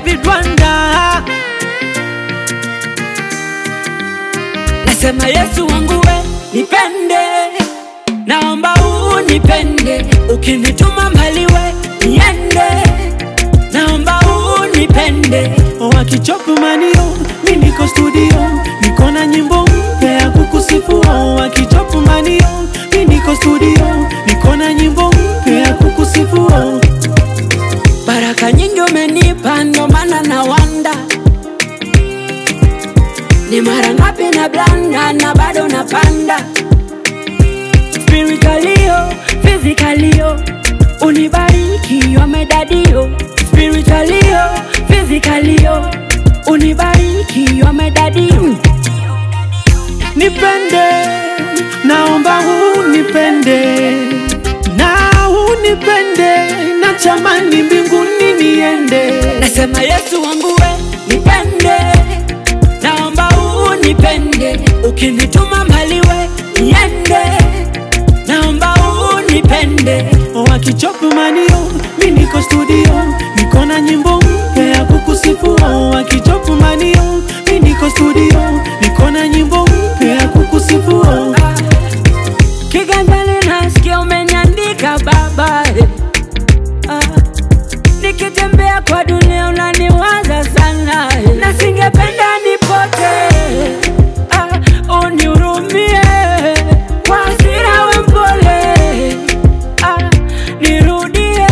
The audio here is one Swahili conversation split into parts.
David Wanda. Nasema Yesu wangu we nipende, naomba unipende, ukinituma mbali we niende, naomba unipende. Wakichopu manio, mi niko studio, niko na nyimbo mpya ya kukusifu. Wakichopu manio, mi niko studio, niko na nyimbo mpya ya kukusifu. Baraka nyingi umenipa, ndo maana na wanda ni mara ngapi na blanda na bado napanda spiritualio physicalio unibariki wamedadio spiritualio physicalio unibariki wamedadio nipende naomba unipende na unipende na chamani mbinguni niende nasema yesu wangu we nipende naomba unipende ukinituma mbali we niende naomba unipende wakichopu manio mi niko studio niko na nyimbo mpya ya kukusifu wakichopu manio mi niko studio niko na nyimbo mpya ya kukusifu kiganjani nasikia umeniandika baba eh. Ah, nikitembea kwa dunia unaniwaza sana eh. na singependa nipote ah, unihurumie kwa hasira we mpole ah, nirudie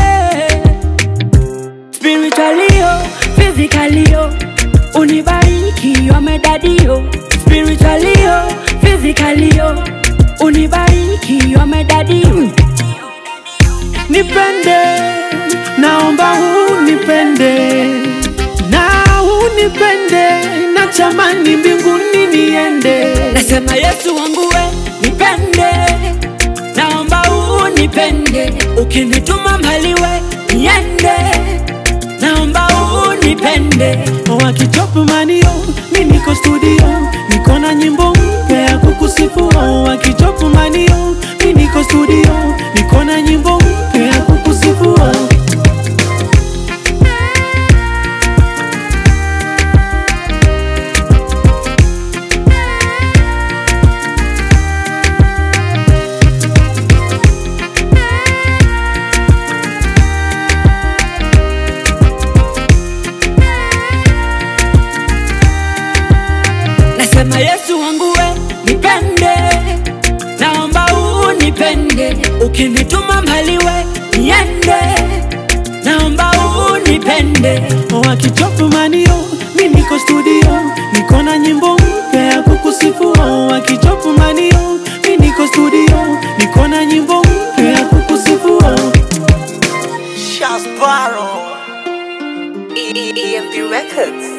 spiritualio physicalio unibariki wamedadio spiritualio physicalio unibariki wamedadio nipende naomba unipende na unipende na chamani mbinguni niende nasema yesu wangu we nipende naomba unipende ukinituma mbali we niende naomba unipende wakichopu manio mi niko studio niko na nyimbo mpya ya kukusifu wakichopu manio mi niko studio niko na nyimbo mpya ya kukusifu nasema yesu wangu we nipende naomba unipende ukinituma mbali we niende naomba unipende wakichopu manio mi niko studio niko na nyimbo mpya ya kukusifu wakichopu manio mi niko studio niko na nyimbo mpya ya kukusifu Shasbaro. EMP Records.